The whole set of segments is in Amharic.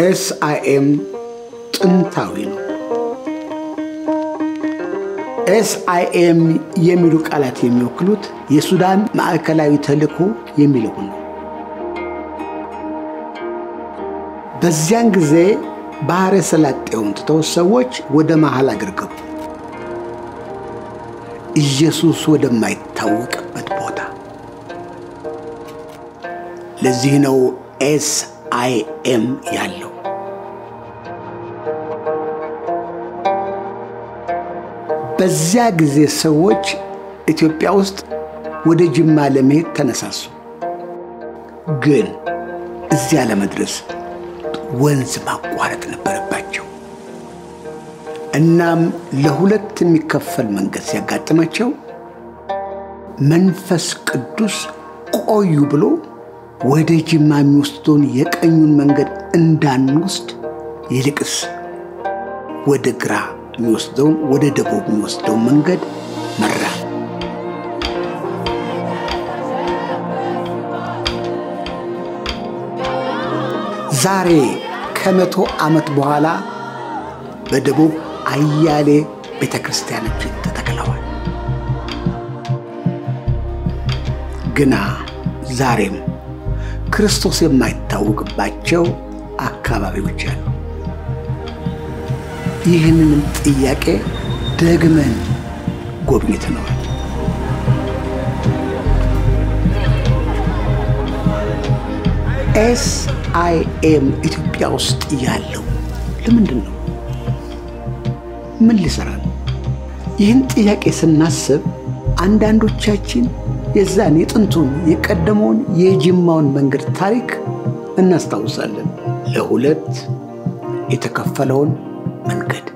ኤስአይኤም ጥንታዊ ነው። ኤስአይኤም የሚሉ ቃላት የሚወክሉት የሱዳን ማዕከላዊ ተልእኮ የሚለውን ነው። በዚያን ጊዜ ባሕረ ሰላጤውን ትተው ሰዎች ወደ መሃል አገር ገቡ። ኢየሱስ ወደማይታወቅበት ቦታ። ለዚህ ነው ኤስ አይ ኤም ያለው። በዚያ ጊዜ ሰዎች ኢትዮጵያ ውስጥ ወደ ጅማ ለመሄድ ተነሳሱ። ግን እዚያ ለመድረስ ወንዝ ማቋረጥ ነበረባቸው። እናም ለሁለት የሚከፈል መንገድ ሲያጋጥማቸው መንፈስ ቅዱስ ቆዩ ብሎ ወደ ጅማ የሚወስደውን የቀኙን መንገድ እንዳንወስድ ይልቅስ ወደ ግራ የሚወስደውን ወደ ደቡብ የሚወስደውን መንገድ መራ። ዛሬ ከመቶ ዓመት በኋላ በደቡብ አያሌ ቤተ ክርስቲያኖች ተተክለዋል። ግና ዛሬም ክርስቶስ የማይታወቅባቸው አካባቢዎች አሉ። ይህንንም ጥያቄ ደግመን ጎብኝተነዋል። ኤስ አይ ኤም ኢትዮጵያ ውስጥ ያለው ለምንድን ነው? ምን ሊሰራ ነው? ይህን ጥያቄ ስናስብ አንዳንዶቻችን የዛን የጥንቱን የቀደመውን የጅማውን መንገድ ታሪክ እናስታውሳለን። ለሁለት የተከፈለውን መንገድ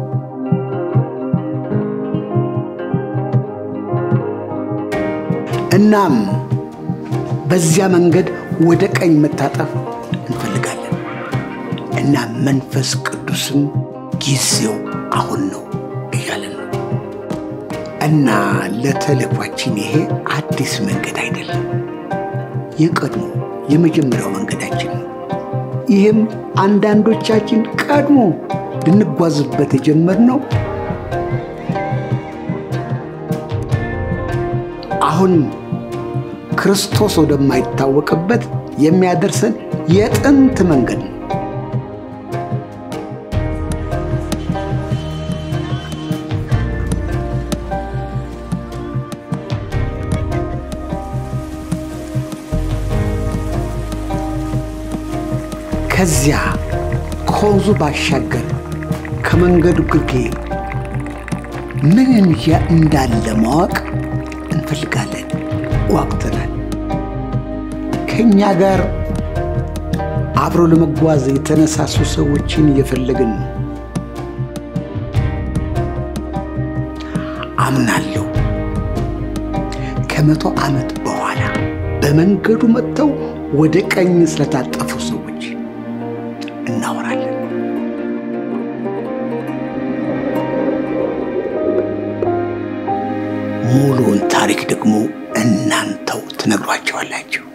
እናም በዚያ መንገድ ወደ ቀኝ መታጠፍ እንፈልጋለን እና መንፈስ ቅዱስም ጊዜው አሁን ነው እያለን ነው እና ለተልኳችን ይሄ አዲስ መንገድ አይደለም፣ የቀድሞ የመጀመሪያው መንገዳችን ነው። ይህም አንዳንዶቻችን ቀድሞ ልንጓዝበት የጀመርነው አሁን ክርስቶስ ወደማይታወቅበት የሚያደርሰን የጥንት መንገድ ነው። ከዚያ ከወንዙ ባሻገር ከመንገዱ ግርጌ ምን እንዳለ ማወቅ እንፈልጋለን። ዋቅተናል። ከእኛ ጋር አብረው ለመጓዝ የተነሳሱ ሰዎችን እየፈለግን ነው። አምናለሁ ከመቶ ዓመት በኋላ በመንገዱ መጥተው ወደ ቀኝ ስለታጠፉ ሰዎች እናወራለን። ሙሉውን ታሪክ ደግሞ እናንተው ትነግሯቸዋላችሁ።